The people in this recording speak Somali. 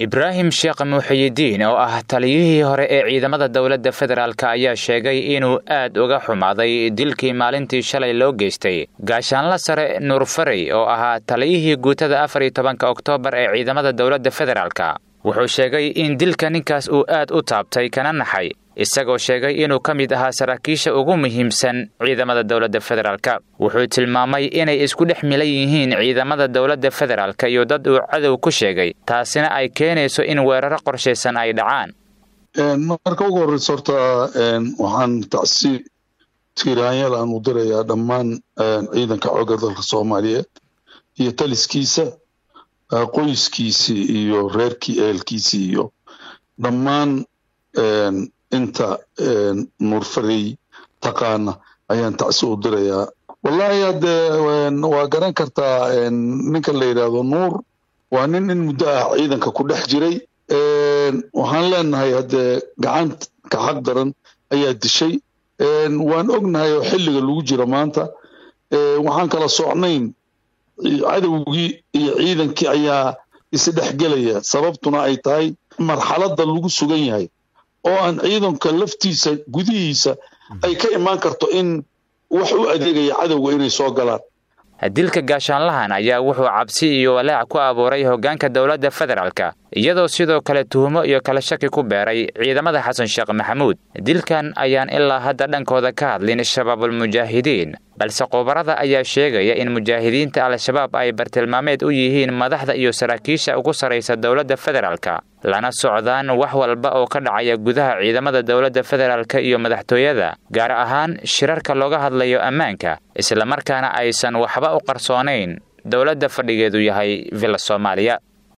ibraahim sheekh muuxiyidiin oo ah taliyihii hore ee ciidamada dowladda federaalk ayaa sheegay inuu aad uga xumaaday dilkii maalintii shalay loo geystay gaashaanla sare nuur farey oo ahaa taliyihii guutada afar iyo tobanka oktoobar ee ciidamada dowladda federaalk wuxuu sheegay in dilka ninkaas uu aad u taabtay kana naxay isagoo sheegay inuu ka mid ahaa saraakiisha ugu muhiimsan ciidamada dowladda federaalk wuxuu tilmaamay inay isku dhex milan yihiin ciidamada dowladda federaalk iyo dad uu cadow ku sheegay taasina ay keenayso in weeraro qorshaysan ay dhacaan marka ugu horreysa horta waxaan tacsiib tiiraanyal aan u dirayaa dhammaan ciidanka xoogga dalka soomaaliyeed iyo taliskiisa qoyskiisii iyo reerkii ehelkiisii iyo dhammaan inta nuurfarey taqaana ayaan tacsi u dirayaa wallahi haddee waa garan kartaa ninka la yidhaahdo nuur waa nin in muddo ah ciidanka ku dhex jiray waxaan leenahay haddee gacanta xaq daran ayaa dishay waan ognahay oo xilliga lagu jiro maanta waxaan kala socnayn cadowgii iyo ciidankii ayaa isdhexgelaya sababtuna ay tahay marxaladda lagu sugan yahay oo aan ciidanka laftiisa gudihiisa ay ka imaan karto in wax u adeegaya cadowga inay soo galaan dilka gaashaanlahan ayaa wuxuu cabsi iyo walaac ku abuuray hoggaanka dowladda federaalk iyadoo sidoo kale tuhumo iyo kala shaki ku beeray ciidamada xasan sheekh maxamuud dilkan ayaan ilaa hadda dhankooda ka hadlin shabaabulmujaahidiin balse khubarada ayaa sheegaya in mujaahidiinta al-shabaab ay bartilmaameed u yihiin madaxda iyo saraakiisha ugu sarraysa dowladda federaalk lana socdaan wax walba oo ka dhacaya gudaha ciidamada dowladda federaalk iyo madaxtooyada gaar ahaan shirarka looga hadlayo ammaanka islamarkaana aysan waxba u qarsoonayn dowladda fadhigeedu yahay villa soomaaliya